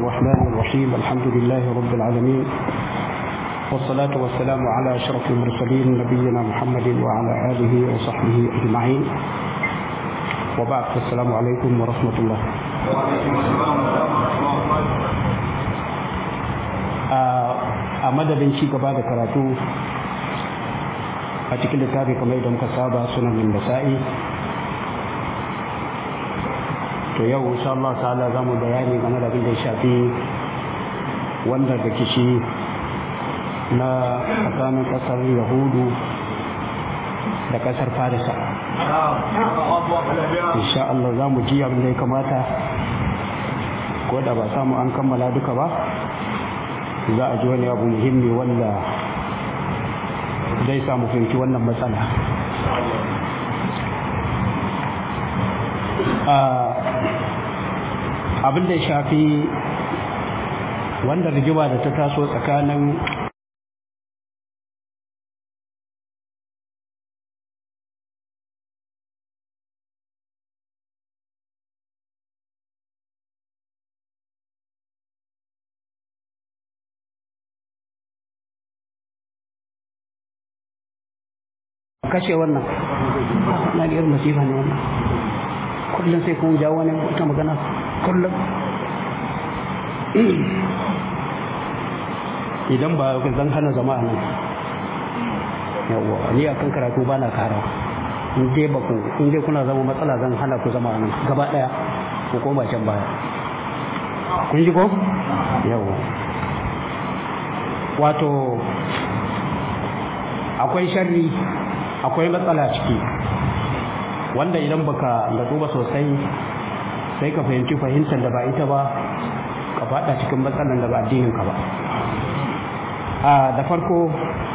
الرحمن الرحيم الحمد لله رب العالمين والصلاة والسلام على أشرف المرسلين نبينا محمد وعلى آله وصحبه أجمعين وبعد السلام عليكم ورحمة الله a madadin ci gaba da karatu a cikin littafi kamar da muka saba sunan basa'i to yau insha Allah ta'ala zamu bayani game da abin da ya shafi wanda da kishi na tsakanin kasar yahudu da kasar farisa insha Allah za mu ji abin da ya kamata ko da ba samu an kammala duka ba za a ji wani abu muhimmi wanda zai samu fahimci wannan matsala abin da ya shafi wanda rigima da ta taso tsakanin kashe wannan na ga irin masifa ne wannan kullum sai kun jawo wani wata magana kullum idan ba zan hana zama a nan yawwa ni a kan karatu ba na kara in dai ba ku in dai kuna zama matsala zan hana ku zama a nan gaba daya ku koma can baya kun ji ko yawwa wato akwai sharri akwai matsala ciki wanda idan baka da duba sosai sai ka fahimci fahimtar da ba ita ba ka fada cikin matsalan da ba addinin ka ba a da farko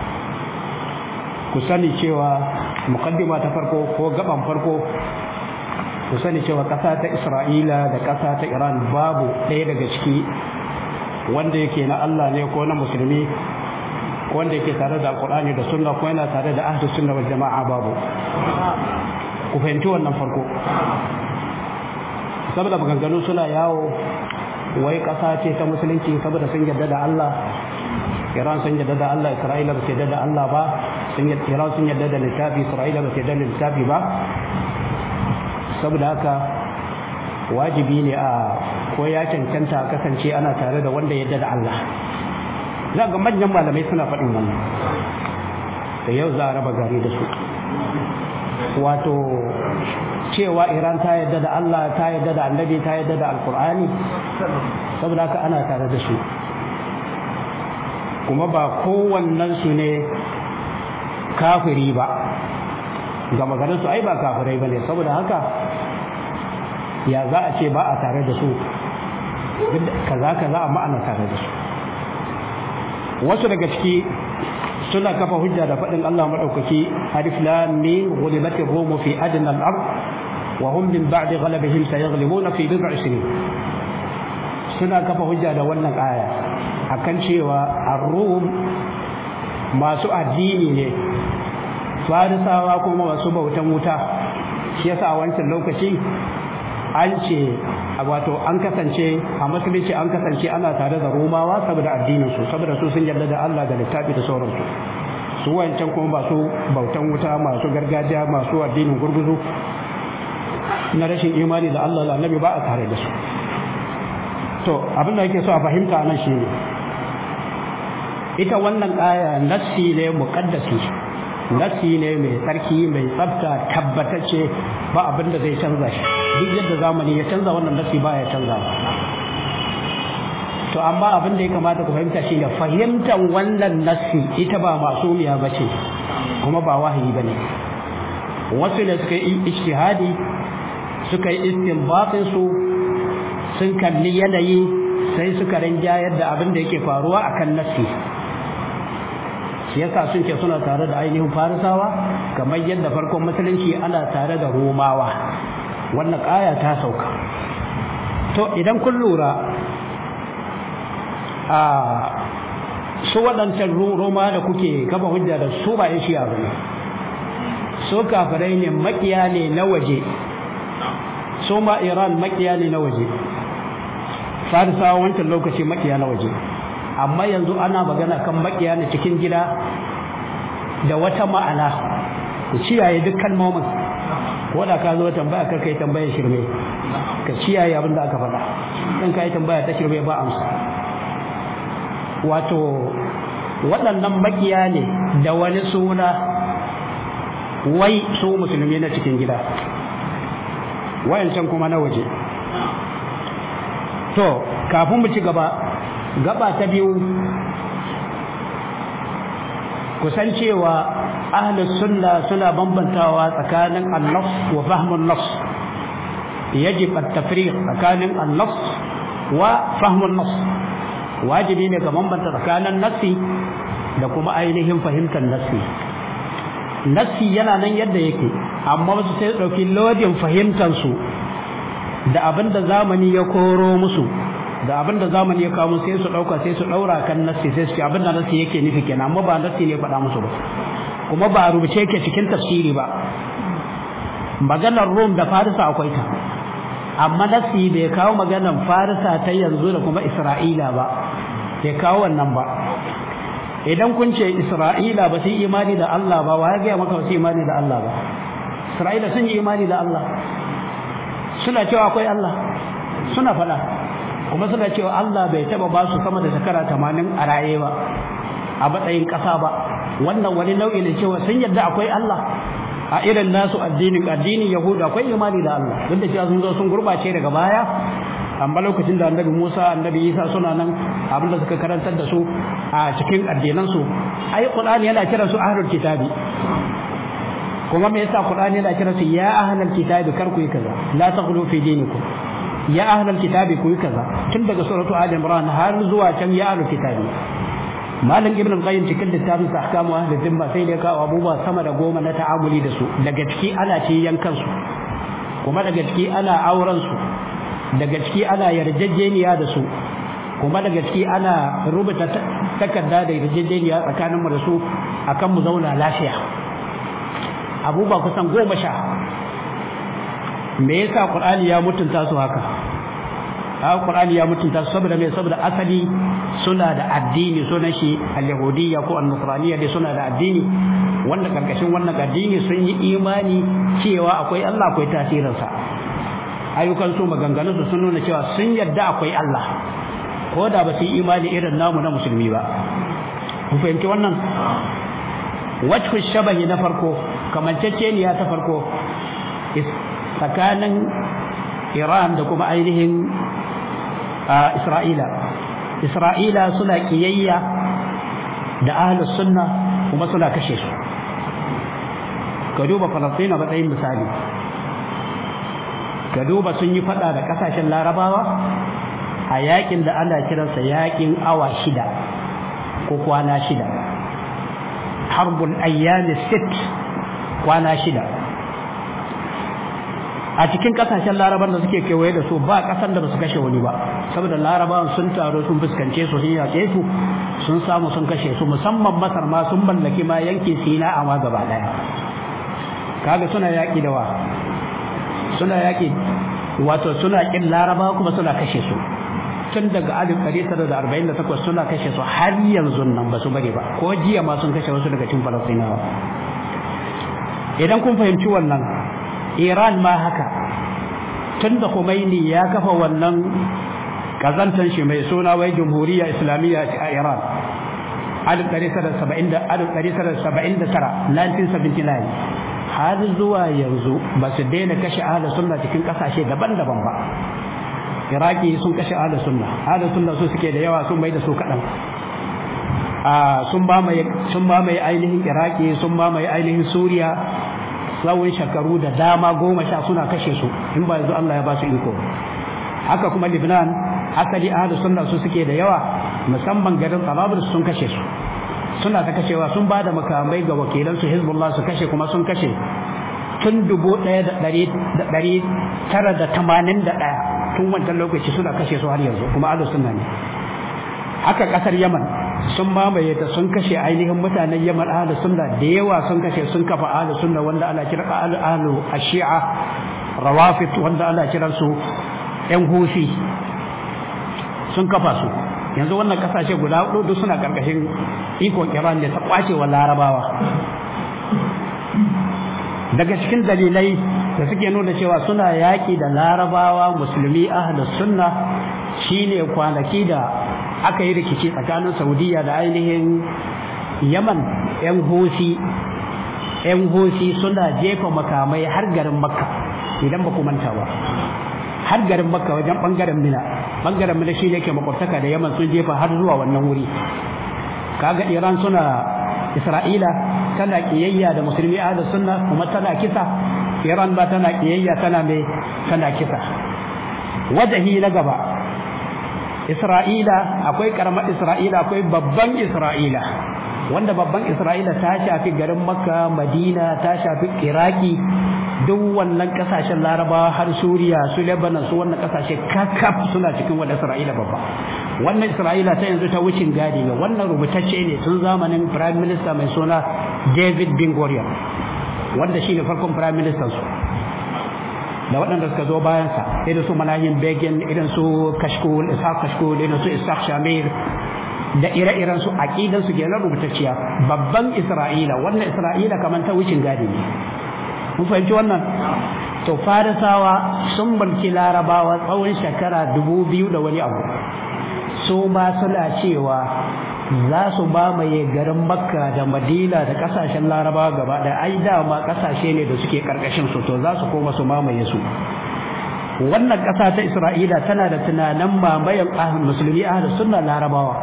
ku sani cewa mukaddima ta farko ko gaban farko ku sani cewa ƙasa ta isra'ila da ƙasa ta iran babu ɗaya daga ciki wanda yake na allah ne ko na musulmi wanda yake tare da alkur'ani da sunna ko yana tare da ahli sunna wal jama'a babu ku fahimci wannan farko saboda maganganu suna yawo wai ƙasa ce ta musulunci saboda sun yarda da Allah Iran sun yarda da Allah Isra'ila ba su yarda da Allah ba sun Iran sun yarda da littafi Isra'ila ba su yarda da littafi ba saboda haka wajibi ne a ko ya cancanta kasance ana tare da wanda yarda da Allah za ga manyan malamai suna faɗin wannan da yau za a raba gari da su wato cewa iran ta yadda da allah ta yadda da annabi ta yadda da alkur'ani saboda haka ana tare da su kuma ba kowannen su ne kafiri ba ga maganin su ai ba kafirai ba ne saboda haka ya za a ce ba a tare da su kaza kaza amma ana tare da su wasu daga ciki suna kafa hujja da faɗin Allah maɗaukaki alif lam mim ghulibatir rum fi adna al-ard wa hum min ba'di ghalabihim sayaghlibuna fi bid'i sinin suna kafa hujja da wannan aya akan cewa ar-rum masu addini ne farisawa kuma masu bautan wuta shi yasa a wancan lokaci an ce wato an kasance a musulunci an kasance ana tare da romawa saboda addininsu saboda su sun yarda da Allah da littafi da sauransu su wancan kuma ba su bautan wuta masu gargajiya masu addinin gurguzu na rashin imani da Allah da annabi ba a tare da su to abin da yake so a fahimta nan shine ita wannan aya nassi ne muqaddasi nassi ne mai tsarki mai tsafta tabbatacce ba abin da zai canza shi duk yadda zamani ya canza wannan nasi ba ya canza to amma abin da ya kamata ku fahimta shine fahimtar wannan nasi ita ba masumiya ba ce kuma ba wahayi ba ne wasu ne suka yi ijtihadi suka yi istinbatin su sun kalli yanayi sai suka rinjayar da abin da yake faruwa akan nasi shi yasa sun ce suna tare da ainihin farisawa kamar yadda farkon musulunci ana tare da romawa wannan ƙaya ta sauka to idan kun lura a su waɗancan roma da kuke kafa hujja da su ba shi abu ne su kafirai ne makiya ne na waje su ma iran makiya ne na waje farisawa wancan lokaci makiya na waje amma yanzu ana magana kan makiya na cikin gida da wata ma'ana ku ciyaye duk kalmomin ko da ka zo tambaya kar kai tambaya shirme ka ciyaye abin da aka faɗa in ka yi tambaya ta shirme ba amsa wato waɗannan makiya ne da wani suna wai su musulmi na cikin gida wayancan kuma na waje to kafin mu ci gaba gaba ta biyu kusan cewa ahlus sunna suna bambantawa tsakanin an-nafs wa fahmun nafs yajib at-tafriq tsakanin an-nafs wa fahmun nafs wajibi ne ga bambanta tsakanin nassi da kuma ainihin fahimtar nassi nassi yana nan yadda yake amma wasu sai dauki lodin fahimtar su da abinda zamani ya koro musu da abin da zamani ya kawo sai su dauka sai su daura kan nassi sai su ce abin da nassi yake nufi kenan amma ba nassi ne faɗa musu ba kuma ba rubuce yake cikin tafsiri ba maganar Rum da Farisa akwai ta amma nassi bai kawo maganar Farisa ta yanzu da kuma Isra'ila ba bai kawo wannan ba idan kun ce Isra'ila ba su yi imani da Allah ba wa ya gaya maka ba su yi imani da Allah ba Isra'ila sun yi imani da Allah suna cewa akwai Allah suna faɗa kuma suna cewa Allah bai taba ba su sama da shekara tamanin a raye ba a matsayin ƙasa ba wannan wani nau'i ne cewa sun yadda akwai Allah a irin nasu addinin addinin Yahuda akwai imani da Allah duk da cewa sun zo sun gurbace daga baya amma lokacin da annabi Musa annabi Isa suna nan abinda suka karantar da su a cikin addinan su ai Qur'ani yana kira su ahlul kitabi kuma me yasa Qur'ani yana kira su ya ahlul kitabi kar ku yi kaza la taghlu fi dinikum ya ahlul kitabi ku yi kaza tun daga suratu ali imran har zuwa can ya ahlul kitabi malam ibn al-qayyim cikin littafin sa ahkamu ahli dhimma sai da kawo abubuwa sama da goma na ta'amuli da su daga ciki ana ce yankan su kuma daga ciki ana auren su daga ciki ana yarjejeniya da su kuma daga ciki ana rubuta takarda da yarjejeniya tsakanin mu da su akan mu zauna lafiya abubuwa kusan goma sha me yasa qur'ani ya mutunta su haka haka qur'ani ya mutunta su saboda me saboda asali suna da addini sunan shi al-yahudiyya ko an-nasraniyya dai suna da addini wanda karkashin wannan addini sun yi imani cewa akwai Allah akwai tasirin sa ayyukan su maganganun su sun nuna cewa sun yadda akwai Allah ko da ba su yi imani irin namu na musulmi ba ku fahimci wannan wajhu shabahi na farko kamanceceniya ta farko tsakanin Iran da kuma ainihin Isra'ila Isra'ila suna kiyayya da ahlus sunna kuma suna kashe su ka duba Falastina matsayin misali ka duba sun yi fada da kasashen Larabawa a yakin da ana kiransa yakin awa shida ko kwana shida harbul ayyami sit kwana shida a cikin kasashen laraban da suke kewaye da su ba kasan da ba su kashe wani ba saboda larabawan sun taro sun fuskance su sun yaƙe su sun samu sun kashe su musamman masar ma sun mallaki ma yankin sina a ma gaba daya kaga suna yaƙi da wa suna yaƙi wato suna ƙin laraba kuma suna kashe su tun daga alif ɗari tara da arba'in da takwas suna kashe su har yanzu nan ba su bari ba ko jiya ma sun kashe wasu daga cikin falastinawa idan kun fahimci wannan iran ma haka tun da Khomeini ya kafa wannan kazantan shi mai suna wai jamhuriya islamiyya a iran alif ɗari tara saba'in da alif ɗari tara saba'in da tara 1979 har zuwa yanzu ba su daina kashe ahli sunna cikin ƙasashe daban-daban ba iraki sun kashe ahli sunna ahli sunna su suke da yawa sun mai da su kaɗan sun mamaye sun mamaye ainihin iraki sun mamaye ainihin suriya tsawon shekaru da dama goma sha suna kashe su in ba yanzu Allah ya ba su iko haka kuma Lebanon asali ahli sunna su suke da yawa musamman garin Tarablus sun kashe su suna ta kashewa sun ba da makamai ga wakilan su Hezbollah su kashe kuma sun kashe tun dubu ɗaya da ɗari tara da tamanin da ɗaya tun wancan lokaci suna kashe su har yanzu kuma ahli sunna ne haka ƙasar Yaman sun mamaye ta sun kashe ainihin mutanen Yaman ahlus sunna da yawa sun kashe sun kafa ahlus sunna wanda ana kira ahlu ashia rawafid wanda ana kiran su yan hufi sun kafa su yanzu wannan kasashe guda hudu duk suna karkashin ikon iran ne ta kwace wa larabawa daga cikin dalilai da suke nuna cewa suna yaƙi da larabawa musulmi ahlus sunna shine kwanaki da aka yi rikici tsakanin saudiya da ainihin yaman yan hosi yan hosi suna jefa makamai har garin makka idan ba ku manta ba har garin makka wajen bangaren mina bangaren mina shi ne ke makwabtaka da yaman sun jefa har zuwa wannan wuri kaga iran suna isra'ila tana kiyayya da musulmi ahlus sunna kuma tana kisa iran ba tana kiyayya tana mai tana kisa wajahi na gaba isra'ila akwai karamar isra'ila akwai babban isra'ila wanda babban isra'ila ta shafi garin makka madina ta shafi iraki duk wannan kasashen larabawa har suriya su lebanon su wannan kasashe kakaf suna cikin wadda isra'ila babba wannan isra'ila ta yanzu ta wucin gadi ne wannan rubutacce ne tun zamanin prime minister mai suna david bin gurion wanda shi ne farkon prime minister su da waɗanda suka zo bayansa irin su malayin begin irin su kashkul ishaq kashkul irin su ishaq shamir da ire-iren su aqidan su kenan rubutacciya babban isra'ila wannan isra'ila kamar ta wucin gadi ne mun fahimci wannan to farisawa sun mulki larabawa tsawon shekara dubu biyu da wani abu su ma suna cewa za su mamaye garin makka da madina da kasashen larabawa gaba da ai dama kasashe ne da suke karkashin su to za su koma su mamaye su wannan ƙasa ta isra'ila tana da tunanin mamayen musulmi ahli sunna larabawa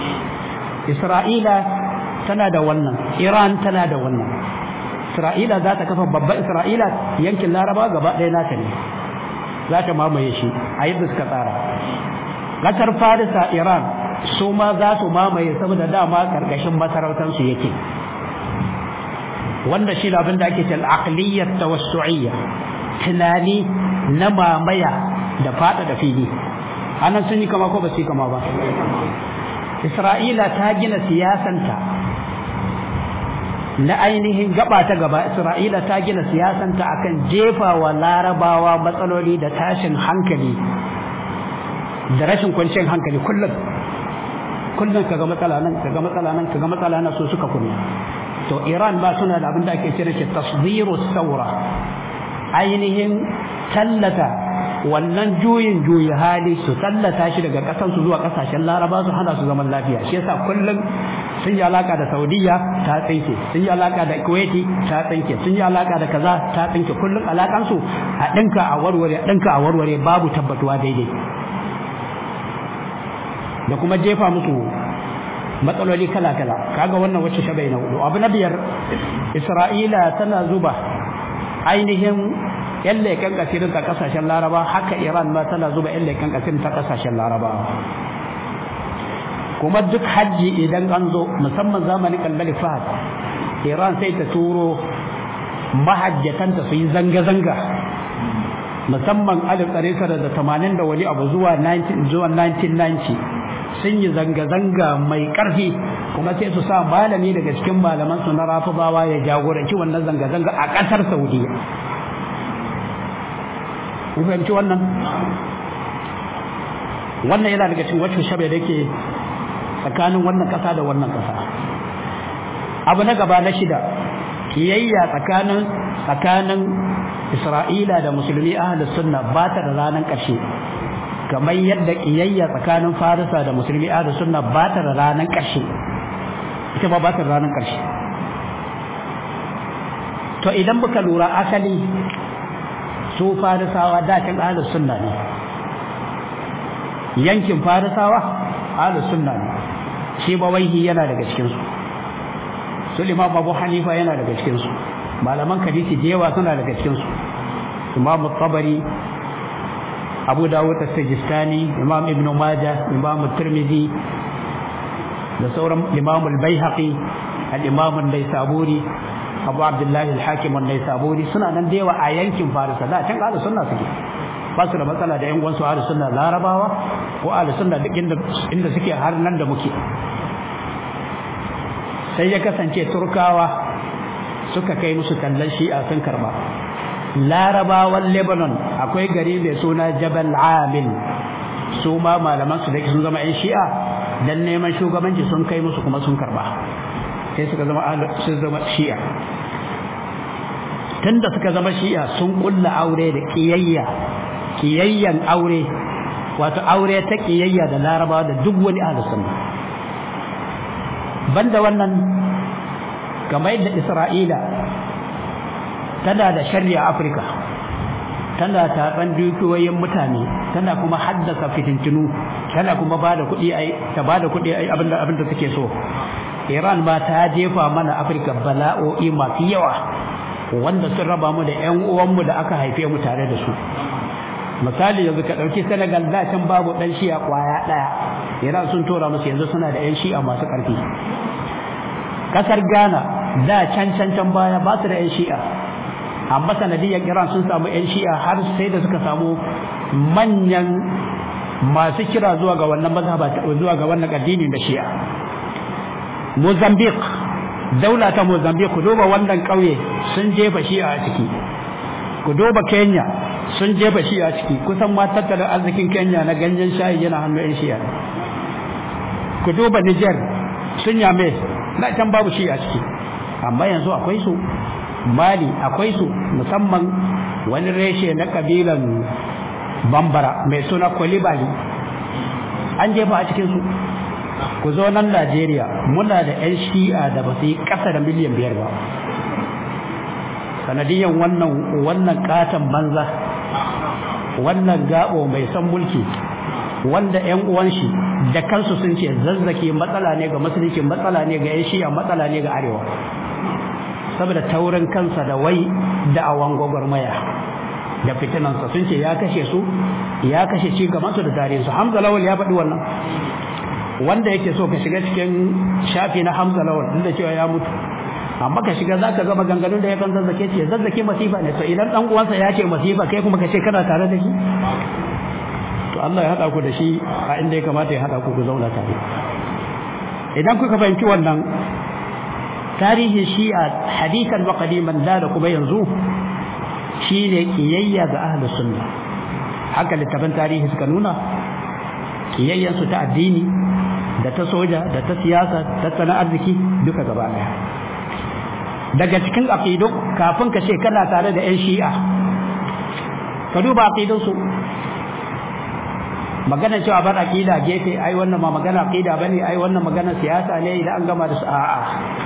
isra'ila tana da wannan iran tana da wannan isra'ila za ta kafa babban isra'ila yankin larabawa gaba ɗaya nata ne za ta mamaye shi a yadda suka tsara ƙasar farisa iran su ma za su mamaye saboda dama karkashin masarautansu yake wanda shi abin da ake cewa aqliyyat tawassu'iyya tunani na mamaya da fada da fili anan sun yi kama ko ba su yi kama ba Isra'ila ta gina siyasanta na ainihin gaba ta gaba Isra'ila ta gina siyasanta akan jefa wa larabawa matsaloli da tashin hankali da rashin kwanciyar hankali kullum kullum kaga matsala nan kaga matsala nan kaga matsala nan so suka kunna to Iran ba suna da abin da ake cewa tasdiru saura ainihin tallata wannan juyin juyi hali su tallata shi daga kasan su zuwa kasashen Laraba su hana su zaman lafiya shi yasa kullum sun yi alaka da Saudiya ta tsinke sun yi alaka da Kuwaiti ta tsinke sun yi alaka da kaza ta tsinke kullum alakan su a dinka a warware a dinka a warware babu tabbatuwa daidai da kuma jefa musu matsaloli kala-kala kaga wannan wacce shabai na hudu abu na biyar isra'ila tana zuba ainihin yan leƙen kasirin ta kasashen laraba haka iran ma tana zuba yan leƙen kasirin ta kasashen laraba kuma duk hajji idan an zo musamman zamanin kalbali fahad iran sai ta turo mahajjatanta su yi zanga-zanga musamman alif ɗari da tamanin da wani abu zuwa 1990 sun yi zanga-zanga mai ƙarfi kuma sai su sa malami daga cikin malaman su na rafibawa ya jagoranci wannan zanga-zanga a ƙasar saudiya ku fahimci wannan wannan yana daga cikin wacce shabe da ke tsakanin wannan ƙasa da wannan ƙasa abu na gaba na shida kiyayya tsakanin tsakanin isra'ila da musulmi ahlus sunna ba ta da ranar ƙarshe kamar yadda kiyayya tsakanin farisa da musulmi ahlus sunna ba ta da ranar ƙarshe ita ba ba ta da ranar ƙarshe to idan muka lura asali su farisawa dakin ahlus sunna ne yankin farisawa ahlus sunna ne shi bawaihi yana daga cikin su su imam abu hanifa yana daga cikin su malaman hadisi da yawa suna daga cikin su imam tabari abu dawud as-sijistani imam ibn majah imam tirmidhi da sauran imam al-baihaqi al-imam an-naisaburi abu abdullahi al-hakim an-naisaburi suna nan da yawa a yankin farisa da can ahlus sunna suke ba su da matsala da yan uwansu ahlus sunna larabawa ko ahlus sunna duk inda inda suke har nan da muke sai ya kasance turkawa suka kai musu tallan shi'a sun karba larabawan lebanon akwai gari mai suna jabal amil su ma malaman su da sun zama yan shi'a dan neman shugabanci sun kai musu kuma sun karba sai suka zama sun zama shi'a tunda suka zama shi'a sun kulla aure da kiyayya kiyayyan aure wato aure ta kiyayya da larabawa da duk wani ahlus sunna banda wannan kamar yadda isra'ila tana da sharri a afirka tana taɓan dukiyoyin mutane tana kuma haddasa fitintinu tana kuma ba da kuɗi ai ta ba da kuɗi ai abinda abinda take so iran ma ta jefa mana afirka bala'o'i masu yawa wanda sun raba mu da ƴan uwanmu da aka haife mu tare da su misali yanzu ka ɗauki senegal da can babu ɗan shi'a ƙwaya ɗaya iran sun tora musu yanzu suna da ƴan shi'a masu ƙarfi ƙasar ghana da can can can baya ba su da ƴan shi'a amma sanadiyyar iran sun samu ƴan shi'a har sai da suka samu manyan masu kira zuwa ga wannan mazhaba zuwa ga wannan addini da shi'a mozambique daula ta mozambique ku duba wannan ƙauye sun jefa shi'a a ciki ku duba kenya sun jefa shi a ciki kusan ma tattalin arzikin kenya na ganyen shayi yana hannun yan shiya ku duba niger sun yame na can babu shi a ciki amma yanzu akwai su mali akwai su musamman wani reshe na kabilan bambara mai suna kwalibali an jefa a cikinsu ku zo nan najeriya muna da 'yan shi'a da ba su yi ƙasa da miliyan biyar ba sanadiyan wannan wannan katon banza wannan gabo mai san mulki wanda ƴan uwan shi da kansu sun ce zazzake matsala ne ga musulunci matsala ne ga ƴan shi'a matsala ne ga arewa saboda taurin kansa da wai da awan gwagwarmaya da fitinansa sun ce ya kashe su ya kashe ci gaban su da tarihin su Hamza Lawal ya faɗi wannan wanda yake so ka shiga cikin shafi na Hamza Lawal duk da cewa ya mutu amma ka shiga zaka ga maganganun da ya kan zazzake ce zazzake masifa ne to idan dan uwansa ya ce masifa kai kuma ka ce kana tare da shi to Allah ya hada ku da shi a inda ya kamata ya hada ku ku zauna tare idan kuka fahimci wannan tarihin shi'a hadisan wa qadiman da da kuma yanzu shine kiyayya ga ahlus sunna haka littafin tarihi suka nuna kiyayyan su ta addini da ta soja da ta siyasa tattalin arziki duka gaba daya daga cikin aqidu kafin ka ce kana tare da 'yan shi'a ka duba aqidunsu magana cewa bar aqida gefe ai wannan ma magana aqida bane ai wannan magana siyasa ne idan an gama da su a'a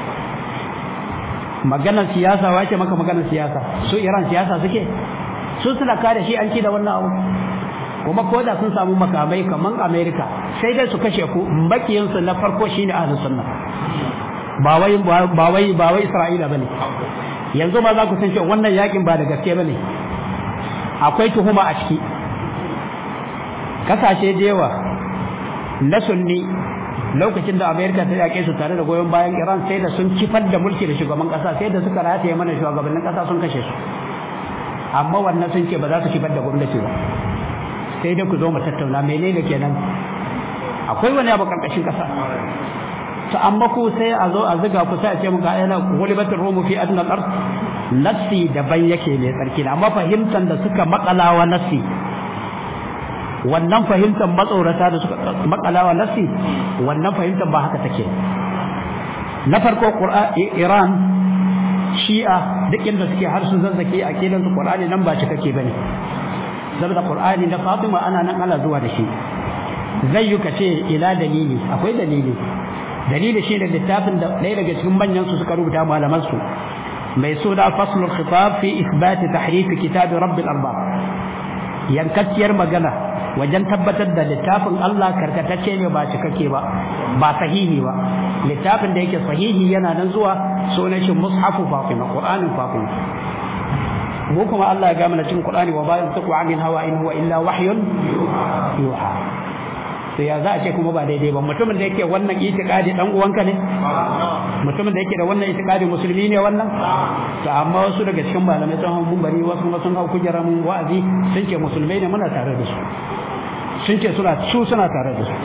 magana siyasa wace maka magana siyasa su Iran siyasa suke su suna kare shi an ci da wannan abu kuma ko da sun samu makamai kaman America sai dai su kashe ku makiyansu na farko shine ahlus sunna ba wai ba wai ba wai Isra'ila bane yanzu ma za ku san cewa wannan yakin ba da gaske bane akwai tuhuma a ciki kasashe da yawa na sunni lokacin da Amerika ta yake su tare da goyon bayan Iran sai da sun kifar da mulki da shugaban kasa sai da suka rataye mana shugabannin kasa sun kashe su amma wannan sun ce ba za su kifar da gwamnati ba sai dai ku zo mu tattauna menene kenan akwai wani abu karkashin kasa to amma ku sai a zo a zuga ku sai a ce muka ayyana gulibatul rumu fi adna al-ard nafsi daban yake ne tsarki amma fahimtan da suka makalawa nafsi wannan fahimtar matsorata da suka makalawa nafsi wannan fahimtar ba haka take na farko Iran Shi'a duk inda suke har su zazzake a kidan su Qur'ani nan ba cikakke bane saboda Qur'ani na Fatima ana nan ana zuwa da shi zai yi kace ila dalili akwai dalili dalili shi da littafin da ɗaya daga cikin manyan su suka rubuta malaman su mai suna faslul khitab fi ithbat tahrif kitab rabbil arbab yankacciyar magana wajen tabbatar da littafin Allah karkatacce ne ba cikakke ba ba sahihi ba littafin da yake sahihi yana nan zuwa sunan shi mushafu fatima qur'anin fatima mu kuma Allah ya gama cikin qur'ani wa bayan taqwa anil hawa in huwa illa wahyun yuha to ya za a ce kuma ba daidai ba mutumin da yake wannan itikadi dan uwanka ne mutumin da yake da wannan itikadi musulmi ne wannan to amma wasu daga cikin malamai sun hau bari wasu kuma sun hau kujera mun wa'azi sun ce musulmai ne muna tare da su sun ce suna su suna tare da su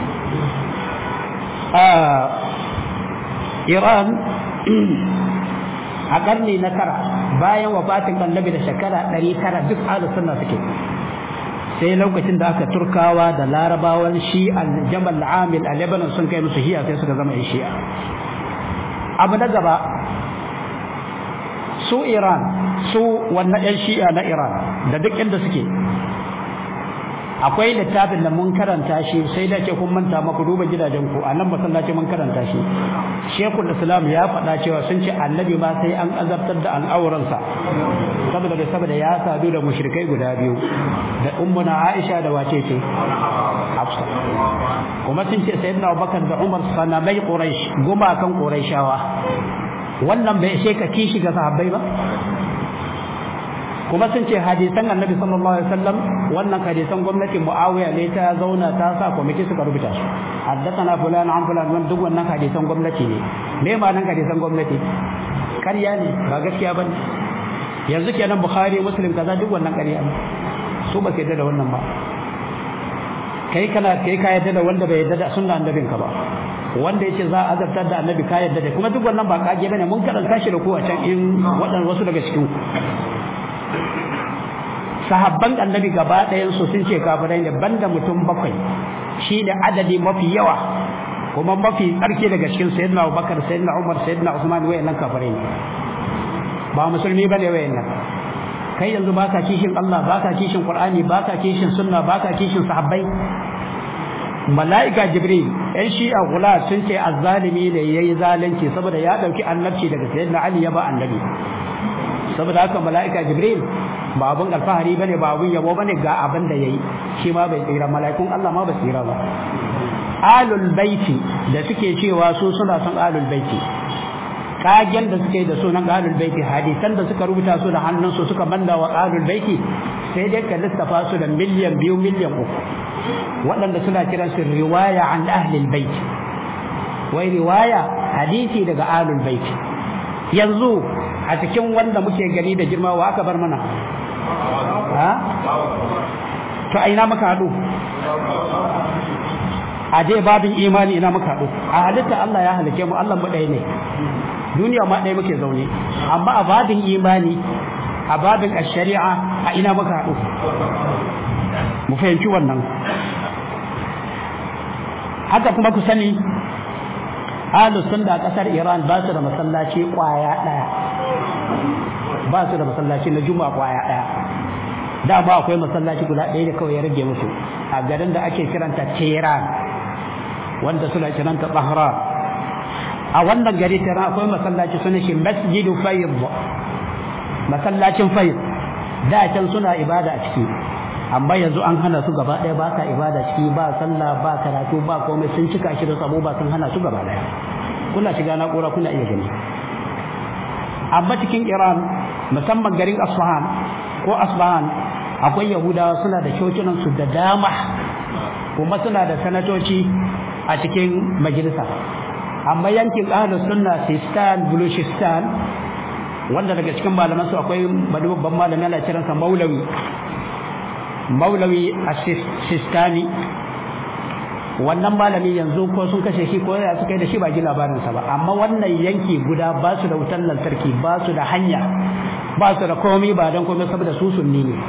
a Iran a karni na tara bayan wafatin annabi da shekara ɗari tara duk ahlus sunna suke sai lokacin da aka turkawa da larabawan shi al-jamal amil a lebanon sun kai musu hiya sai suka zama yan shi'a abu na gaba su iran su wannan yan shi'a na iran da duk inda suke akwai littafin da mun karanta shi sai da ke kun manta maku duba gidajen ku a nan masallaci mun karanta shi shekul islam ya faɗa cewa sun ce annabi ma sai an azabtar da al'auransa saboda da saboda ya sadu da mushrikai guda biyu da ummuna aisha da wace ce hafsa kuma sun ce sayyidina abubakar da umar sanamai quraish gumakan quraishawa wannan bai ishe ka kishi ga sahabbai ba kuma sun ce hadisan annabi sallallahu alaihi wasallam wannan hadisan gwamnatin muawiya ne ta zauna ta sa kwamiti suka rubuta su haddathana fulan an fulan wannan duk wannan hadisan gwamnati ne me ma nan hadisan gwamnati ƙarya ne ba gaskiya bane yanzu kenan bukhari muslim kaza duk wannan ƙarya ne su ba su yadda da wannan ba kai kana kai ka yadda da wanda bai yadda da sunna annabin ka ba wanda yace za a azabtar da annabi ka yadda da kuma duk wannan ba kage bane mun karanta shi da ku a can in waɗannan wasu daga cikin ku sahabban annabi gaba ɗayan su sun ce kafirai ne banda mutum bakwai shi da adadi mafi yawa kuma mafi tsarki daga cikin sayyidina Abubakar sayyidina Umar sayyidina Usman wayannan kafirai ne ba musulmi bane wayannan kai yanzu baka kishin Allah baka kishin Qur'ani baka kishin sunna baka kishin sahabbai mala'ika jibril ɗan shi'a gula sun ce azzalimi ne yayi zalunci saboda ya dauki annabci daga sayyidina Ali ya ba annabi saboda haka mala'ika jibril ba abun alfahari bane ba abun yabo bane ga abin da yayi shi ma bai tsira mala'ikun Allah ma ba tsira ba alul baiti da suke cewa su suna son alul baiti kagen da suke da sunan alul baiti hadisan da suka rubuta su da hannunsu suka manna wa alul baiti sai dai ka lissafa su da miliyan biyu miliyan uku waɗanda suna kiran su riwaya an ahlil baiti wai riwaya hadisi daga alul baiti yanzu a cikin wanda muke gani da girma wa aka bar mana ha to a ina muka haɗu a dai babin imani ina muka haɗu a halitta Allah ya halike mu Allah mu ɗaya ne duniya ma ɗaya muke zaune amma a babin imani a babin shari'a a ina muka haɗu mu fahimci wannan haka kuma ku sani ahlus sunna kasar Iran ba su da masallaci kwaya daya ba su da masallaci na juma'a kwaya daya da ba akwai masallaci guda ɗaya da kawai ya rage musu a garin da ake kiranta Tehran wanda suna kiranta Bahran a wannan gari Tehran akwai masallaci suna shi Masjidu Fayd masallacin Fayd da can suna ibada a ciki amma yanzu an hana su gaba ɗaya ba sa ibada ciki ba sallah ba karatu ba komai sun cika shi da sabo ba sun hana su gaba ɗaya kuna shiga na'ura kuna iya gani amma cikin Iran musamman garin Asfahan ko Asfahan akwai Yahudawa suna da cocinan su da dama kuma suna da sanatoci a cikin majalisa amma yankin ahlus sunna Sistan Baluchistan wanda daga cikin malaman su akwai babban malami ana kiransa Maulawi maulawi a sistani wannan malami yanzu ko sun kashe shi ko ya suka yi da shi ba ji labarinsa ba amma wannan yanki guda ba su da wutar lantarki ba su da hanya ba su da komai ba don komai saboda su sunni ne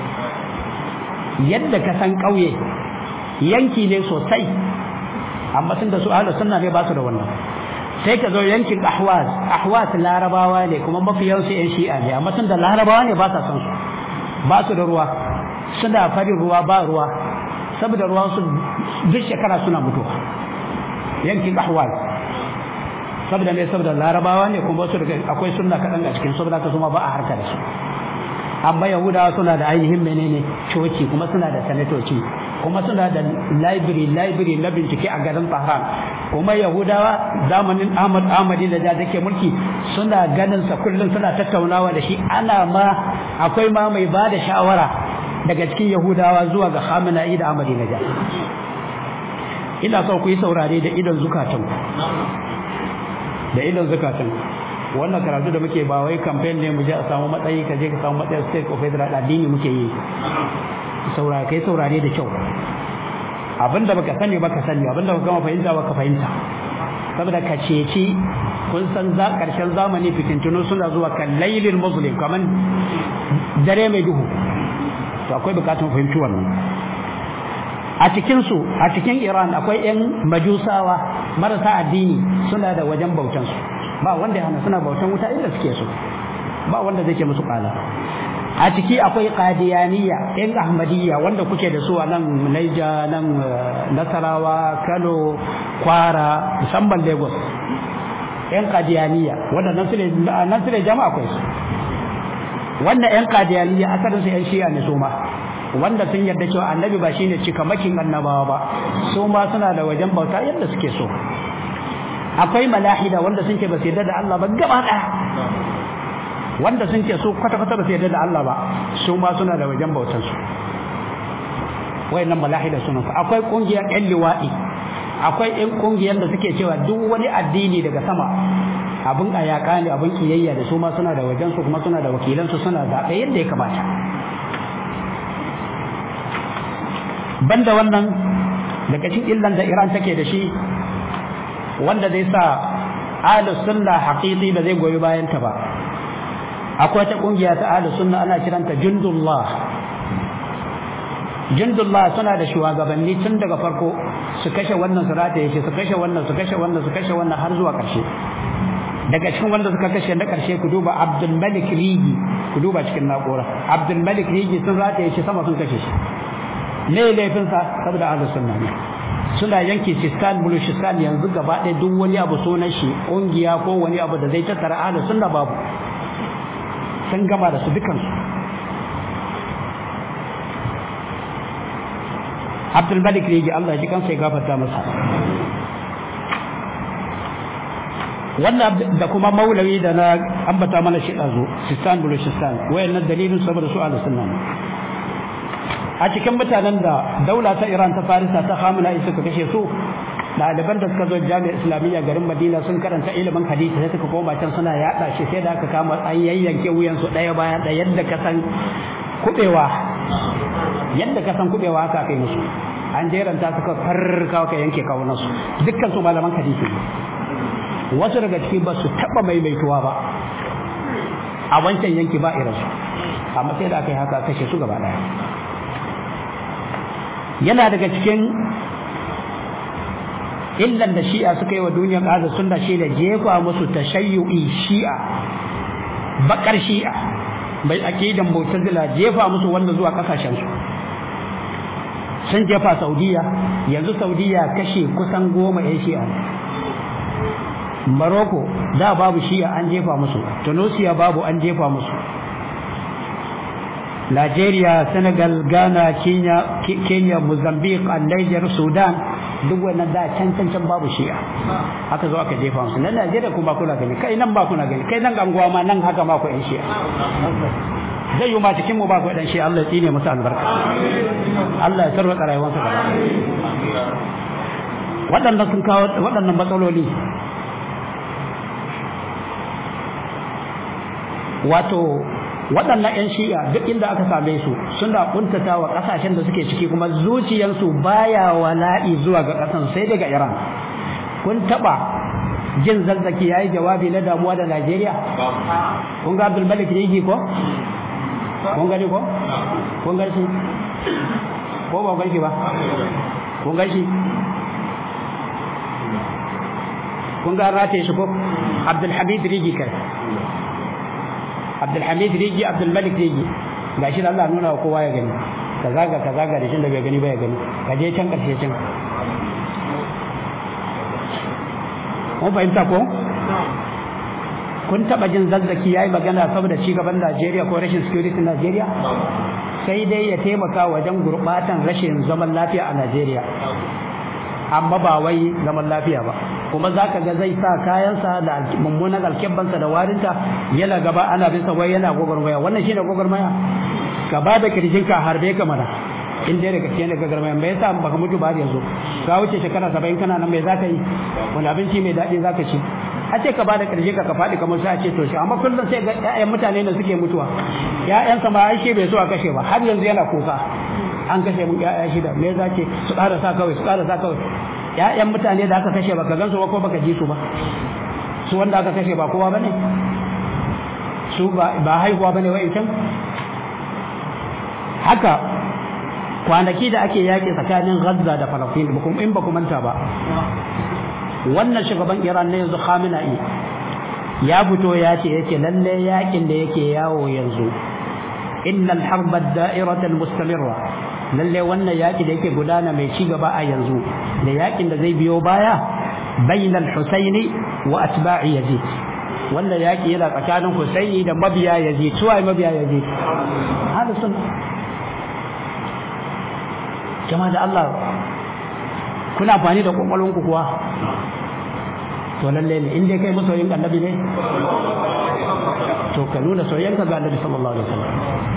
yadda ka san ƙauye yanki ne sosai amma tun da su ahlus sunna ne ba su da wannan sai ka zo yankin ahwaz ahwaz larabawa ne kuma mafi yawansu yan shi'a ne amma tun da larabawa ne ba sa son su ba su da ruwa suna farin ruwa ba ruwa saboda ruwan su duk shekara suna mutuwa yankin ahwal saboda ne saboda larabawa ne kuma su daga akwai sunna kaɗan a cikin saboda ka kuma ba a harka da su amma yahudawa suna da ainihin menene coci kuma suna da sanatoci kuma suna da library library na bincike a garin Tehran kuma yahudawa zamanin Ahmad Ahmadi da da take mulki suna ganin sa kullum suna tattaunawa da shi ana ma akwai ma mai ba da shawara daga cikin yahudawa zuwa ga Khamenei da Ahmadi Najad ina so ku yi saurare da idon zukatan da idon zukatan wannan karatu da muke ba wai campaign ne mu je a samu matsayi ka je ka samu matsayin state of federal addini muke yi saurare kai saurare da kyau abinda baka sani baka sani abinda baka gama fahimta baka fahimta saboda ka ceci kun san za karshen zamani fitintunu suna zuwa kan lailin muslim kaman dare mai duhu to akwai bukatun fahimci wannan a cikinsu a cikin iran akwai 'yan majusawa marasa addini suna da wajen bautansu ba wanda ya hana suna bautan wuta inda suke so ba wanda zai ke musu kala a ciki akwai qadiyaniya yan ahmadiyya wanda kuke da su a nan naija nan nasarawa kano kwara musamman lagos yan qadiyaniya wanda nan su ne nan su ne jama'a akwai su wannan yan qadiyaniya asalin su yan shi'a ne su ma wanda sun yarda cewa annabi ba shine cikamakin annabawa ba su ma suna da wajen bauta yadda suke so akwai malahida wanda sun ce ba su yarda da Allah ba gaba daya wanda sun ce su kwata kwata ba su yarda da Allah ba su ma suna da wajen bautan su wayannan malahida suna akwai kungiyar yan liwa'i akwai yan kungiyar da suke cewa duk wani addini daga sama abin ayaka ne abin kiyayya da su ma suna da wajen su kuma suna da wakilan su suna zaɓe yadda ya kamata banda wannan daga cikin illan da Iran take da shi wanda zai sa ahlus sunna haqiqi ba zai goyi bayan ta ba akwai ta kungiya ta ahlus sunna ana kiranta jundullah jundullah suna da shugabanni tun daga farko su kashe wannan su rataye shi su kashe wannan su kashe wannan su kashe wannan har zuwa karshe daga cikin wanda suka kashe na karshe ku duba Abdul Malik Rigi ku duba cikin na'ura Abdul Malik Rigi sun rataye shi sama sun kashe shi ne laifinsa saboda ahlus sunna ne suna yanke sistan bulushistan yanzu gaba ɗaya duk wani abu sunan shi ƙungiya ko wani abu da zai tattara ahlus sunna babu sun gama da su dukansu Abdul Malik Rigi Allah ji kansa ya gafarta masa wannan da kuma maulawi da na ambata mana shi ɗazu sistan bulushistan wayannan dalilin saboda su ahlus sunna ne a cikin mutanen da daula ta Iran ta Farisa ta Hamila suka kashe su ɗaliban da suka zo jami'ar islamiyya garin Madina sun karanta ilimin hadisi sai suka koma can suna yaɗa shi sai da aka kama an yayyanke wuyan su ɗaya bayan ɗaya yadda ka san kubewa yadda ka san kubewa haka kai musu an jeranta suka farka ka yanke kawunan su dukkan su malaman hadisi wasu daga ciki ba su taɓa maimaituwa ba a wancan yanki ba irinsu amma sai da aka yi haka kashe su gaba ɗaya yana daga cikin illan da shi'a suka yi wa duniyar ƙasa sunna shi da jefa musu tashayyu'i shi'a bakar shi'a bai aqidan mu'tazila jefa musu wanda zuwa kasashen su sun jefa saudiya yanzu saudiya kashe kusan goma yan shi'a Morocco da babu shi'a an jefa musu Tunisia babu an jefa musu Nigeria, Senegal, Ghana, Kenya, Kenya, Mozambique, Niger, Sudan duk wannan da can can can babu shi'a haka zo aka jefa musu nan Najeriya kuma kuna gani kai nan ba kuna gani kai nan ganguwa ma nan haka ma ku yan shi'a zai yi ma cikin mu ba ku dan shi'a Allah ya tsine musu albarka Allah ya tarwata rayuwarsa gaba waɗannan sun kawo waɗannan matsaloli wato waɗannan 'yan shi'a duk inda aka same su suna kuntata wa ƙasashen da suke ciki kuma zuciyarsu baya wala'i zuwa ga ƙasan sai daga iran kun taɓa jin zazzaki ya yi jawabi na damuwa da najeriya kun ga abdul malik rigi ko kun gani ko kun gani shi ko ba gani ba kun gani shi kun ga rataye shi ko abdul hamid rigi kai Abdulhamid Rigi Abdulmalik Rigi gashi da Allah nuna wa kowa ya gani ka zaga ka zaga da shi da bai gani ba ya gani ka je can karshe can mun fahimta ko kun taba jin zazzaki yayi magana saboda ci gaban Najeriya ko rashin security Najeriya sai dai ya taimaka wajen gurbatan rashin zaman lafiya a Najeriya amma ba wai zaman lafiya ba kuma za ka ga zai sa kayansa da mummunan alkebbansa da warinta yana gaba ana bin sa wai yana gwagwarmaya wannan shine gwagwarmaya ka ba da kirjinka harbe ka mana in dai daga cikin daga garmaya me yasa baka mutu ba yanzu ka wuce shekara 70 kana nan me zaka yi wani abinci mai daɗi zaka ci a ce ka ba da kirjinka ka faɗi kamar sai a ce to shi amma kullum sai ga ƴaƴan mutane da suke mutuwa ƴaƴansa ma ai shi bai so a kashe ba har yanzu yana kuka an kashe mun ƴaƴa shida me za ce su ƙara sa kawai su ƙara sa kawai ƴaƴan mutane da aka kashe baka gansu ba ko baka ji su ba su wanda aka kashe ba kowa bane su ba ba haihuwa bane wa'incan haka kwanaki da ake yaƙi tsakanin Gaza da Falastin in ba ku manta ba wannan shugaban Iran ne yanzu Khamenei ya fito ya ce yake lalle yaƙin da yake yawo yanzu innal harba da'irata mustamirra lalle wannan yaƙi da yake gudana mai ci gaba a yanzu da yaƙin da zai biyo baya bainal Husaini wa atba'i Yazid wannan yaƙi yana tsakanin Husaini da mabiya Yazid suwaye mabiya Yazid hada sun jama'a da Allah kuna amfani da kwakwalwanku kuwa to lalle ne in dai kai masoyin annabi ne to ka nuna soyayyanka ga annabi sallallahu alaihi wasallam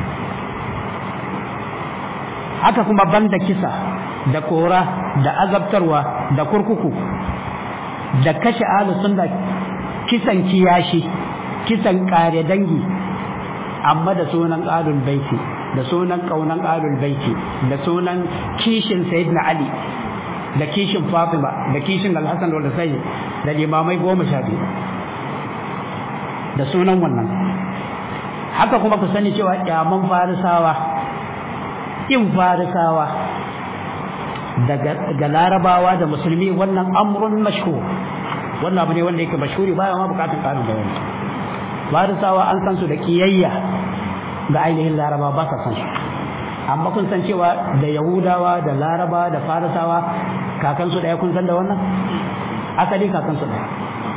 haka kuma banda kisa da kora da azabtarwa da kurkuku da kashe ahlu sunna kisan kiyashi kisan kare dangi amma da sunan alul baiti da sunan kaunan alul baiti da sunan kishin sayyidina ali da kishin fatima da kishin alhassan da sai da limamai goma sha biyu da sunan wannan haka kuma ku sani cewa kyaman farisawa in farisawa daga larabawa da musulmi wannan amrun mashhur wannan abu ne wanda yake mashhuri baya ma bukatun karin bayani farisawa an san su da kiyayya ga ainihin laraba ba sa san su amma kun san cewa da yahudawa da laraba da farisawa kakansu daya kun san da wannan asali kakansu daya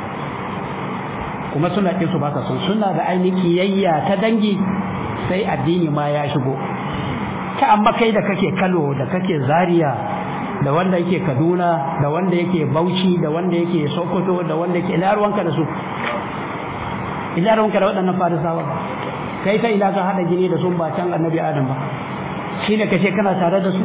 kuma suna ƙin su ba sa son suna da ainihin kiyayya ta dangi sai addini ma ya shigo ta amma kai da kake kano da kake zaria da wanda yake kaduna da wanda yake bauchi da wanda yake sokoto da wanda yake ina ruwanka da su ina ruwanka da waɗannan farisawa kai ta ina ka haɗa gini da sun ba can annabi adam ba shi ne kace kana tare da su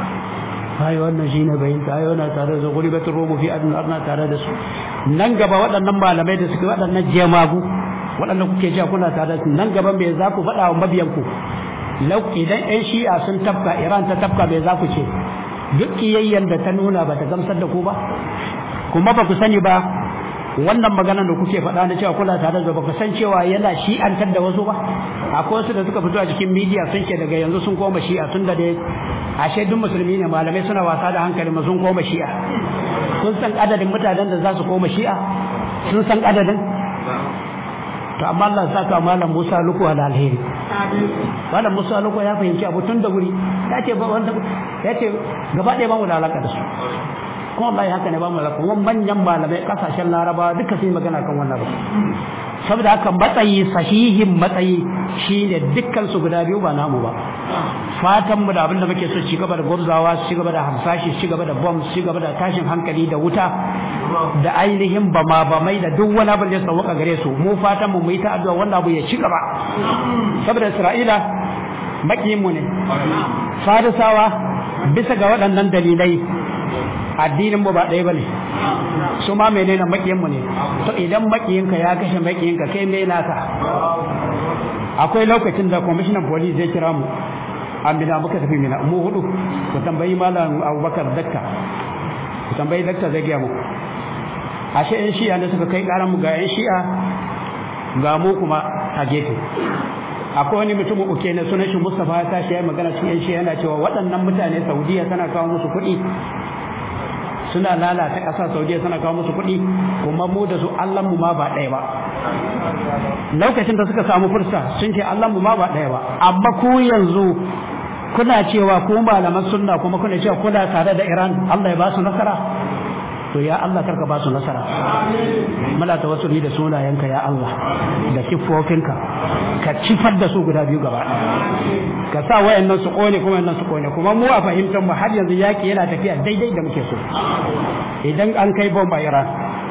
ai wannan shine bayinta ai wannan tare da su guribatul rumu fi adun arna tare da su nan gaba waɗannan malamai da suke waɗannan jemagu waɗannan kuke cewa kuna tare da su nan gaba me za ku faɗa wa mabiyanku idan 'yan shi'a sun tafka iran ta tafka me za ku ce duk kiyayyen da ta nuna ba ta gamsar da ku ba kuma ba ku sani ba wannan magana da kuke faɗa na cewa kula tare da ba ku san cewa yana shi'antar da wasu ba akwai wasu da suka fito a cikin midiya sun ce daga yanzu sun koma shi'a tun da dai ashe duk musulmi ne malamai suna wasa da hankali ma sun koma shi'a sun san adadin mutanen da za su koma shi'a sun san adadin to amma Allah ya saka malam Musa Luku ala alheri malam Musa Luku ya fahimci abu tun da wuri ya ce wanda ya ce gaba ɗaya ba mu da alaka da su kuma wallahi haka ne ba mu alaka kuma manyan malamai kasashen Laraba duka sun yi magana kan wannan ba saboda haka matsayi sahihin matsayi shine dukkan su guda biyu ba namu ba fatan mu da abin da muke so ci gaba da gwabzawa ci gaba da hamsashi ci gaba da bomb ci gaba da tashin hankali da wuta da ainihin bama bamai da duk wani abin da ya sauka gare su mu fatan mu yi ta addu'a wannan abu ya ci gaba saboda Isra'ila makiyin mu ne farisawa bisa ga waɗannan dalilai addinin mu ba ɗaya bane su ma menene makiyin mu ne to idan makiyinka ya kashe makiyinka kai me naka akwai lokacin da commissioner police zai kira mu amina muka tafi mina mu hudu ku tambayi malam abubakar dakta ku tambayi dakta zai gaya muku ashe yan shi'a da suka kai karan mu ga yan shi'a ga mu kuma a gefe akwai wani mutum uke na sunan shi Mustafa ya tashi ya magana cikin yan shi'a yana cewa waɗannan mutane Saudiya tana kawo musu kuɗi suna lalata ƙasa Saudiya tana kawo musu kuɗi kuma mu da su Allah mu ma ba ɗaya ba lokacin da suka samu fursa sun ce Allah mu ma ba ɗaya ba amma ku yanzu kuna cewa ku malaman sunna kuma kuna cewa kuna tare da Iran Allah ya ba su nasara to ya Allah karka ba su nasara mala tawassuli da sunayenka ya Allah da kifofinka ka cifar da su guda biyu gaba ka sa wayannan su kone kuma wayannan su kone kuma mu a fahimtar mu har yanzu yaki yana tafiya daidai da muke so idan an kai bomba Iran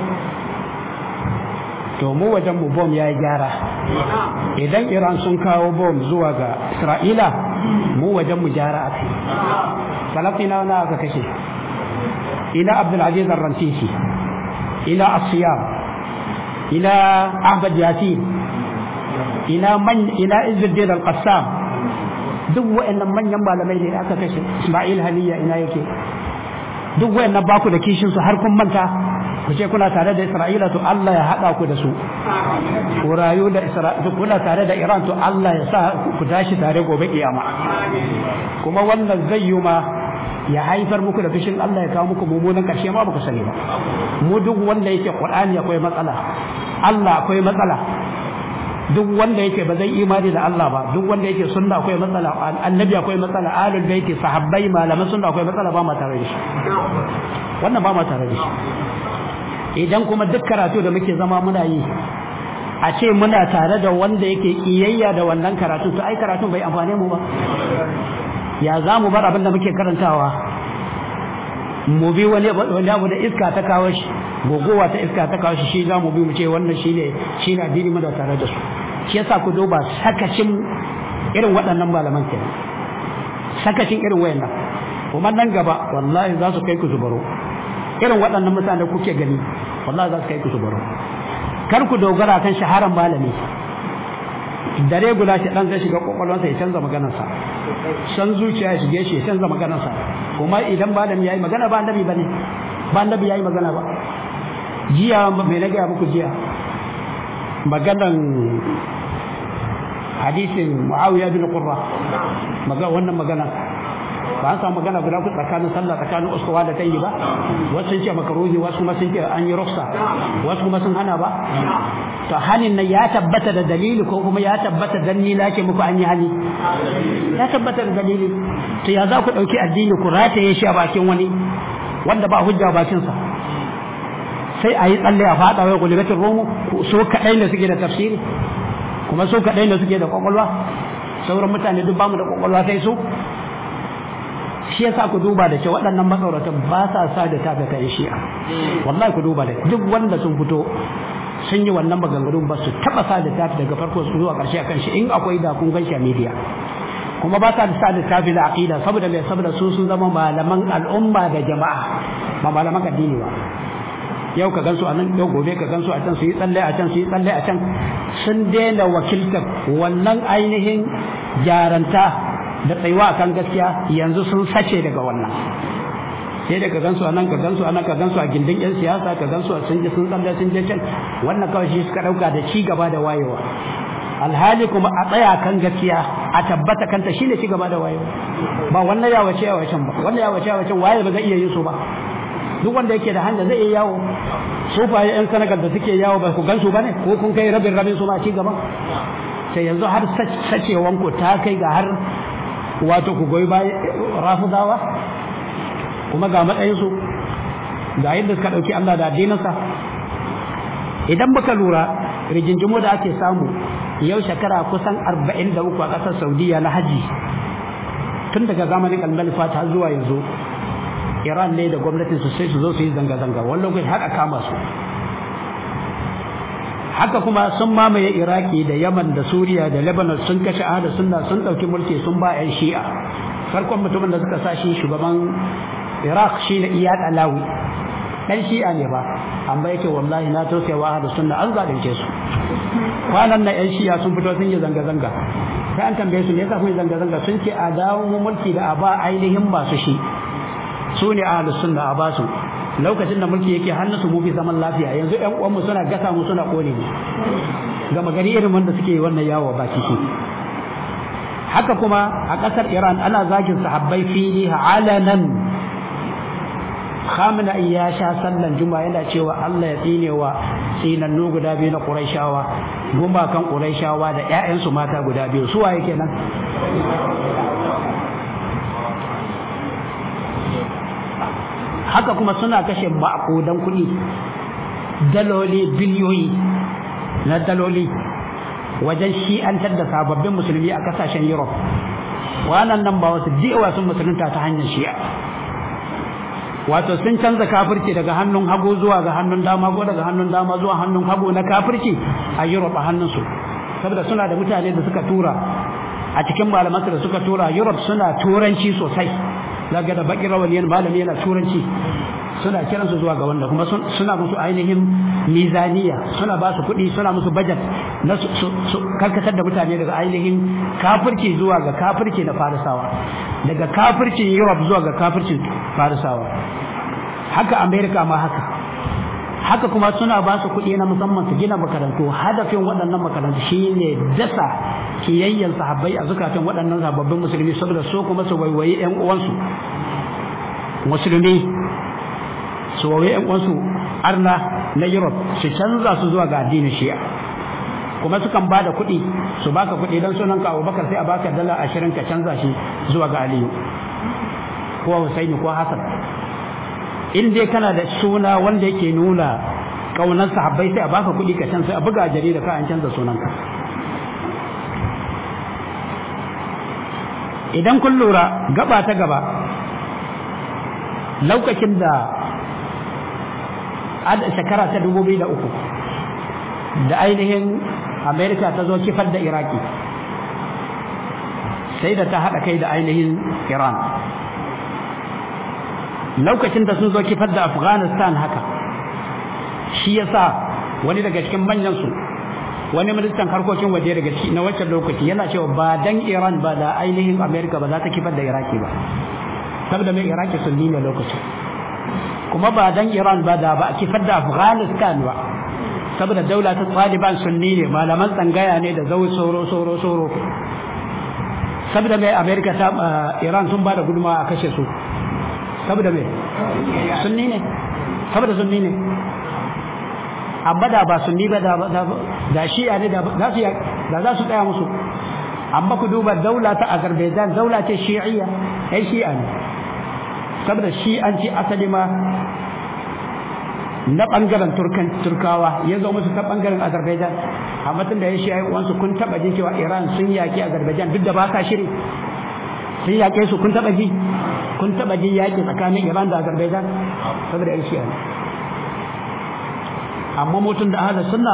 to mu wajen mu bom ya yi gyara idan Iran sun kawo bom zuwa ga Isra'ila mu wajen mu gyara a kai Falastina na aka kashe ina Abdulaziz Ar-Rantisi ina Asiyam ina Ahmad Yasin ina man ina Izzuddin Al-Qassam duk wayannan manyan malamai ne aka kashe Ismail Haniya ina yake duk wayannan baku da kishin su har kun manta ku ce kuna tare da Isra'ila to Allah ya haɗa ku da su ku rayu da Isra'ila kuna tare da Iran to Allah ya sa ku tashi tare gobe kiyama kuma wannan zai yi ma ya haifar muku da fishin Allah ya kawo muku mummunan ƙarshe ma baku sani ba mu duk wanda yake Qur'ani akwai matsala Allah akwai matsala duk wanda yake ba zai imani da Allah ba duk wanda yake sunna akwai matsala annabi akwai matsala ahlul baiti sahabbai malaman sunna akwai matsala ba ma tare da shi wannan ba ma tare da shi idan kuma duk karatu da muke zama muna yi a ce muna tare da wanda yake kiyayya da wannan karatu to ai karatun bai amfane mu ba ya za mu bar abin da muke karantawa mu bi wani wani abu da iska ta kawo shi gogowa ta iska ta kawo shi shi za mu bi mu ce wannan shine shine addini mu da tare da su shi yasa ku duba sakacin irin waɗannan malaman kenan sakacin irin wayannan kuma nan gaba wallahi za su kai ku zubaro irin waɗannan mutane da kuke gani wallahi za su kai ku zubaro kar ku dogara kan shaharan malami dare guda shi dan zai shiga kwakwalwansa ya canza maganarsa san zuciya ya shige shi ya canza maganarsa kuma idan malami yayi magana ba annabi bane ba annabi yayi magana ba jiya mai na gaya muku jiya maganan hadisin muawiya bin qurra maga wannan magana ba an samu magana guda ku tsakanin sallah tsakanin uskuwa da tayi ba wasu sun ce makaruhi wasu kuma sun ce an yi rufsa wasu kuma sun hana ba to hanin nan ya tabbata da dalili ko kuma ya tabbata dan ni lake muku an yi hani ya tabbata da dalili to ya za ku dauki addini ku rataye shi a bakin wani wanda ba hujja bakin sa sai a yi tsalle a fada wai gulibatin romu so kadai da suke da tafsiri kuma so kadai da suke da kwakwalwa sauran mutane duk bamu da kwakwalwa sai su shi yasa ku duba da ce waɗannan matsauratan ba sa sa da tafi kai shi'a wallahi ku duba da duk wanda sun fito sun yi wannan maganganun ba su taba sa da tafi daga farko su zuwa ƙarshe akan shi in akwai da kun ganshi a media kuma ba sa da sa da tafi da aqida saboda mai saboda su sun zama malaman al'umma da jama'a ba malaman addini ba yau ka gansu a nan yau gobe ka gansu a can su yi tsalle a can su yi tsalle a can sun daina wakiltar wannan ainihin jaranta da tsayuwa kan gaskiya yanzu sun sace daga wannan sai da ka gansu a nan ka gansu a nan ka gansu a gindin yan siyasa ka gansu a sun je sun tsalle sun je can wannan kawai shi suka dauka da ci gaba da wayewa alhali kuma a tsaya kan gaskiya a tabbata kanta shine ci gaba da wayewa ba wannan ya wace ya wacen ba wannan ya wace ya wacen waye ba zai iya yin su ba duk wanda yake da hanya zai iya yawo sufaye yan sanagar da suke yawo ba ku gansu ba ne ko kun kai rabin rabin su ma ci gaba sai yanzu har sacewanku ta kai ga har wato ku goyi bayan rafudawa kuma ga matsayinsu ga yadda suka ɗauki Allah da addininsa idan muka lura rigingimu da ake samu yau shekara kusan arba'in da uku a ƙasar saudiya na haji tun daga zamanin almalifa ta zuwa yanzu iran ne da gwamnatin su sai su zo su yi zanga-zanga wani lokaci har a kama su haka kuma sun mamaye iraki da yaman da suriya da lebanon sun kashe ahada sunna sun ɗauki mulki sun ba 'yan shi'a farkon mutumin da suka sa shi shugaban iraq shi ne iyad alawi ɗan shi'a ne ba amma yake wallahi na tausaya wa ahada sunna an zalunce su kwanan na 'yan shi'a sun fito sun yi zanga-zanga sai an tambaye su me yasa kun yi zanga-zanga sun ce a dawo mulki da a ba ainihin masu shi su ne ahlus sunna a basu lokacin da mulki yake hannunsu mu fi zaman lafiya yanzu ƴan uwanmu suna gasa mu suna kone mu gama gari irin wanda suke wannan yawo ba ciki haka kuma a ƙasar Iran ana zagin sahabbai fili alanan Khamina ya sha sallan juma'a yana cewa Allah ya tsine wa tsinannu guda biyu na Qurayshawa gumakan Qurayshawa da ƴaƴansu mata guda biyu su waye kenan haka kuma suna kashe maƙudan kuɗi daloli biliyoyi na daloli wajen shi'antar da sababbin musulmi a kasashen Europe wannan nan ba wasu diwa sun musulunta ta hanyar shi'a wato sun canza kafirci daga hannun hagu zuwa ga hannun dama ko daga hannun dama zuwa hannun hagu na kafirci a Europe a hannunsu saboda suna da mutane da suka tura a cikin malamansu da suka tura Europe suna turanci sosai zaga da bakin rawaniyan malami yana turanci suna kiransu zuwa ga wanda kuma suna musu ainihin mizaniya suna ba su kuɗi suna musu budget na su karkatar da mutane daga ainihin kafirci zuwa ga kafirci na farisawa daga kafircin Europe zuwa ga kafircin farisawa haka America ma haka haka kuma suna ba su kuɗi na musamman su gina makarantu hadafin waɗannan makarantu shine dasa kiyayyen sahabbai a zukatan waɗannan sababbin musulmi saboda so kuma su waiwayi ƴan uwansu musulmi su waiwayi ƴan uwansu arna na Europe su canza su zuwa ga addinin Shi'a kuma sukan ba da kuɗi su baka kuɗi don sunan ka Abubakar sai a baka dala ashirin ka canza shi zuwa ga Aliyu ko Husaini ko Hassan in dai kana da suna wanda yake nuna kaunar sahabbai sai a baka kuɗi ka canza a buga jarida ka an canza sunanka idan kun lura gaba ta gaba lokacin da shekara ta dubu biyu da uku da ainihin amerika ta zo kifar da iraki sai da ta haɗa kai da ainihin iran lokacin da sun zo kifar da afghanistan haka shi yasa wani daga cikin manyansu wani ministan harkokin waje daga ciki na wancan lokaci yana cewa ba dan iran ba da ainihin amerika ba za ta kifar da iraki ba saboda mai iraki sunni ne lokacin kuma ba dan iran ba da ba a kifar da afghanistan ba saboda daula ta taliban sunni ne malaman tsangaya ne da zau soro soro soro saboda mai amerika ta iran sun ba da gudunmawa a kashe su saboda mai sunni ne saboda sunni ne amma da ba sunni ba da shi'a ne da za su da za su tsaya musu amma ku duba daula ta azerbaijan daula ce shi'iyya ai shi'a ne saboda shi'anci asali ma na bangaren turkan turkawa ya zo musu ta bangaren azerbaijan amma tun da ya shi wansu kun taba jin cewa iran sun yaki azerbaijan duk da ba sa shiri sun yake su kun taba ji kun taba ji yaki tsakanin iran da azerbaijan saboda ya shi amma mutum da ahlus sunna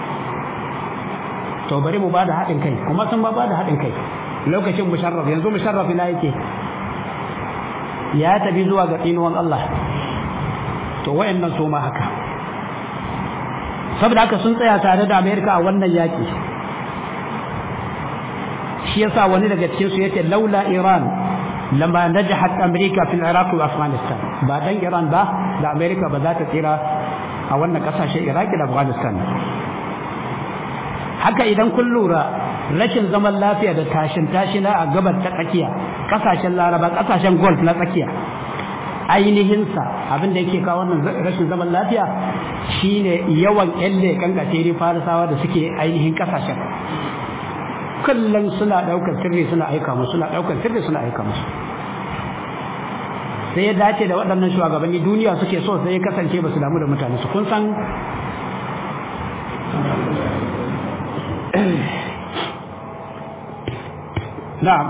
to bari mu bada haɗin kai kuma sun ba bada haɗin kai lokacin musharraf yanzu musharraf ina yake ya tafi zuwa ga tsinuwan Allah to wayannan su ma haka saboda haka sun tsaya tare da Amerika a wannan yaki shi yasa wani daga cikin su yace laula Iran lama najahat Amerika fil Iraq wa Afghanistan ba dan Iran ba da Amerika ba za ta tsira a wannan kasashen Iraq da Afghanistan haka idan kun lura rashin zaman lafiya da tashin tashina a gabar ta tsakiya kasashen Laraba kasashen Gulf na tsakiya ainihinsa abin da yake kawo wannan rashin zaman lafiya shine yawan yan leƙen gasiri farisawa da suke ainihin kasashen kullum suna ɗaukar sirri suna aika musu suna ɗaukar sirri suna aika musu sai ya dace da waɗannan shugabanni duniya suke so sai ya kasance ba su damu da mutane su kun san na'am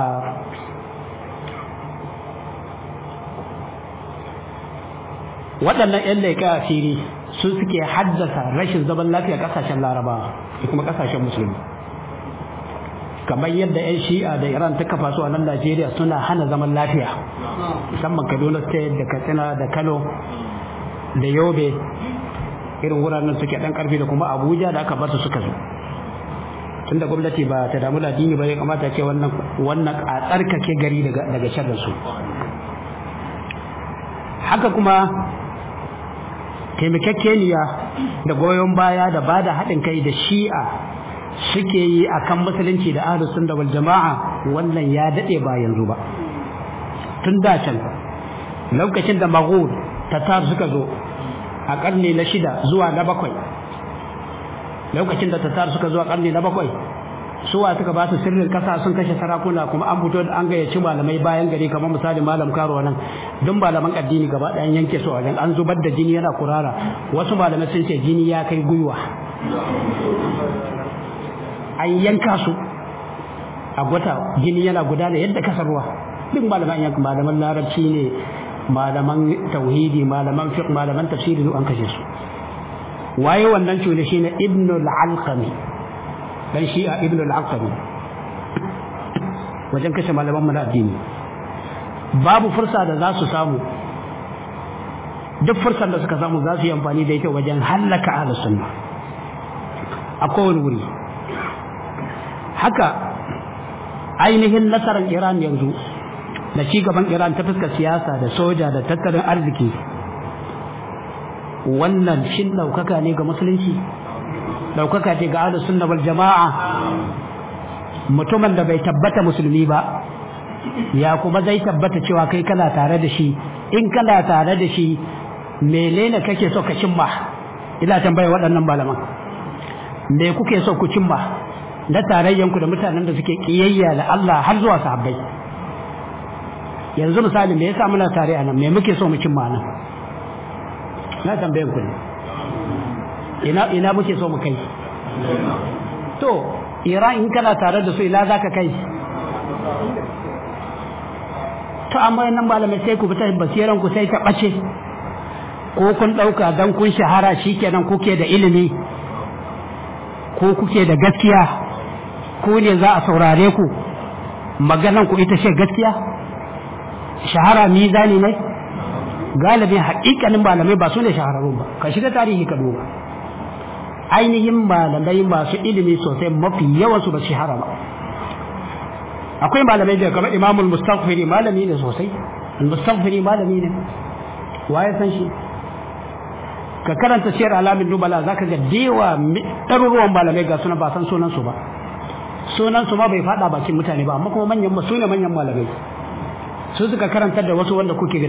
waɗannan 'yan laika asiri su suke haddasa rashin zaman lafiya ƙasashen larabawa da kuma ƙasashen musulmi kamar yadda 'yan shi'a da iran ta kafa su a nan najeriya suna hana zaman lafiya musamman kaduna state da katsina da kano da yobe irin wuraren suke ɗan ƙarfi da kuma abuja da aka bar su suka zo tun da gwamnati ba ta damu da addini ba ya kamata ce wannan wannan a tsarkake gari daga daga sharrin su haka kuma taimakekeniya da goyon baya da bada haɗin kai da shi'a suke yi akan musulunci da ahlus sunna wal jama'a wannan ya dade ba yanzu ba tun da can lokacin da maghul tatar suka zo a karni na shida zuwa na bakwai lokacin da tatar suka zo a karni na bakwai suwa suka ba su sirrin kasa sun kashe sarakuna kuma an fito da an gayyaci malamai bayan gari kamar misali malam karo nan duk malaman addini gaba ɗayan yanke su a wajen an zubar da jini yana kurara wasu malamai sun ce jini ya kai gwiwa an yanka su a gwata jini yana gudana yadda kasar ruwa duk malaman yanka malaman larabci ne malaman tauhidi malaman fiqh malaman tafsiri duk an kashe su waye wannan cule shine ibnu al-alqami dan shi'a ibnu al-alqami wajen kashe malaman mana addini babu fursa da za su samu duk fursar da suka samu za su yi amfani da ita wajen hallaka ahlus sunna a kowane wuri haka ainihin nasarar Iran yanzu da ci gaban Iran ta fuskar siyasa da soja da tattalin arziki wannan shin ɗaukaka ne ga musulunci ɗaukaka ce ga ahlus sunna wal jama'a mutumin da bai tabbata musulmi ba ya kuma zai tabbata cewa kai kana tare da shi in kana tare da shi menene kake so ka cimma ina tambaya waɗannan malaman me kuke so ku cimma na tarayyanku da mutanen da suke kiyayya da Allah har zuwa sahabbai yanzu misali me yasa muna tare a nan me muke so mu cimma nan na tambayan ku ne ina ina muke so mu kai to Iran in kana tare da su ila zaka kai to amma nan malamai sai ku fita basiran ku sai ta bace ko kun dauka dan kun shahara shikenan kuke da ilimi ko kuke da gaskiya ko ne za a saurare ku maganan ku ita ce gaskiya shahara mizani ne galibin haƙiƙanin malamai ba su ne shahararrun ba ka shiga tarihi ka duba ainihin malamai masu ilimi sosai mafi yawansu ba shahara ba akwai malamai da kamar imamul mustaghfiri malami ne sosai mustaghfiri malami ne waye san shi ka karanta siyar alamin nubala zaka ga dewa ɗaruruwan malamai ga suna ba san sunan su ba sunan su ma bai fada bakin mutane ba amma kuma manyan su ne manyan malamai su suka karantar da wasu wanda kuke